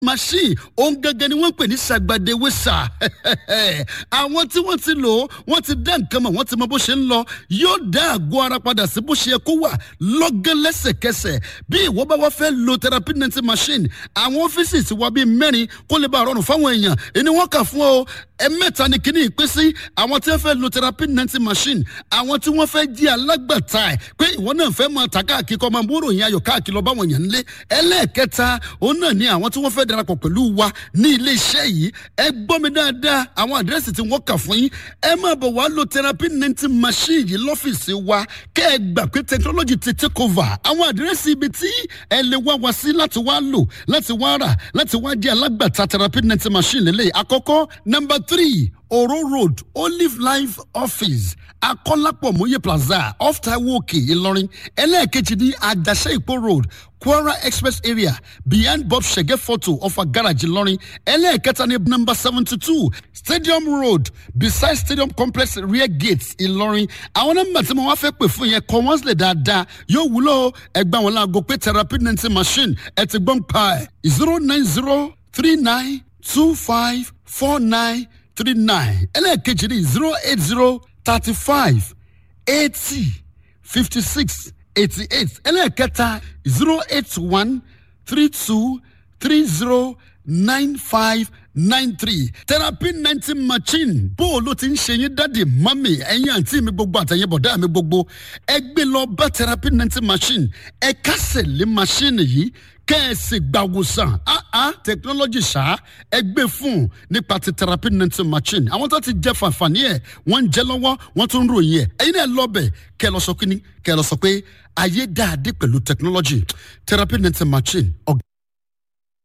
machine òun gangan ni wọ́n pè ní sàgbàdéwèsà àwọn tí wọ́n ti lò ó wọ́n ti dá nǹkan mọ̀ wọ́n ti mọ bó ṣe ń lọ yóò dá àgọ́ ara padà sí bó ṣe yẹ kó wà lọ́gán lẹ́sẹ̀kẹsẹ̀ bí ìwọ bá wá fẹ́ lo therapy nancy machine àwọn ọ́fíìsì ti wá bíi mẹ́rin kó lè bá a rọrùn fáwọn èèyàn ẹni wọ́n kà fún ọ ẹ̀mẹ́ta ni kíní ìpín sí àwọn tí wọ́n fẹ́ lo therapy nancy machine àwọn tí wọ́n fẹ́ jí alágbàtà ẹ̀ pé ìwọ náà fẹ́ máa ta káàkiri kọ́ máa bóró yẹn ayọ̀ káàkiri lọ báwọn èèyàn ńlé ẹlẹ́ẹ̀kẹta òun náà ni àwọn tí wọ́n fẹ́ darapọ̀ pẹ̀lú wa ní ilé iṣẹ́ yìí ẹ gbọ́ mi dáadáa àwọn àdírẹ́sì tí wọ́n kà fún yín ẹ máa bọ̀ wá lo therapy nancy machine yìí lọ́fíìsì wa kẹ́ ẹ gbà pé technology ti take over àwọn àdírẹ́sì ibi tí ẹ lè wá wa sí láti wá lò láti wá rà láti wá jẹ́ alágbàtà therapy nancy machine lélẹ̀ àkọ́kọ́ number three oro road olive life office akọ́lápọ̀ mòye plaza off taiwo òkè ìlọrin ẹlẹ́ẹ̀kejì ní àjàṣe ìpó road kwara express area behind bob shege photo of a garage ìlọrin ẹlẹ́ẹ̀kẹta ní number seventy two stadium road beside stadium complex rear gate ìlọrin àwọn nọ́mbà tí mo wá fẹ́ pè fún yẹn kọ́ wọ́n sílẹ̀ dáadáa yóò wúlò ẹgbẹ́ àwọn láago pé therapy nancy machine ẹ ti gbọ́n pa ẹ̀ zero nine zero three nine two five four nine three nine ẹlẹ́ẹ̀kejì ní zero eight zero thirty five eighty fifty six eighty eight ẹlẹ́ẹ̀kẹta zero eight one three two three zero nine five nine three therapy ninety machine bó o ló ti ń ṣe yín dáàdi mami ẹ̀yin àǹtí mi gbogbo àtẹ̀yìn bọ̀dá mi gbogbo ẹ gbé lọ bá therapy ninety machine ẹ kásẹ̀ lé machine yìí kẹ́ẹ̀sì gbàwòsàn áá technology ṣá ẹ gbé fún nípa ti therapy nancy machine àwọn tó ti jẹ fàǹfààní ẹ wọ́n ń jẹ lọ́wọ́ wọ́n tún ń ròyìn ẹ ẹ̀yin náà lọ́bẹ̀ kẹ́ ẹ lọ sọ kíní kẹ́ ẹ lọ sọ pé ayé dáadé pẹ̀lú technology therapy nancy machine ọ̀gá.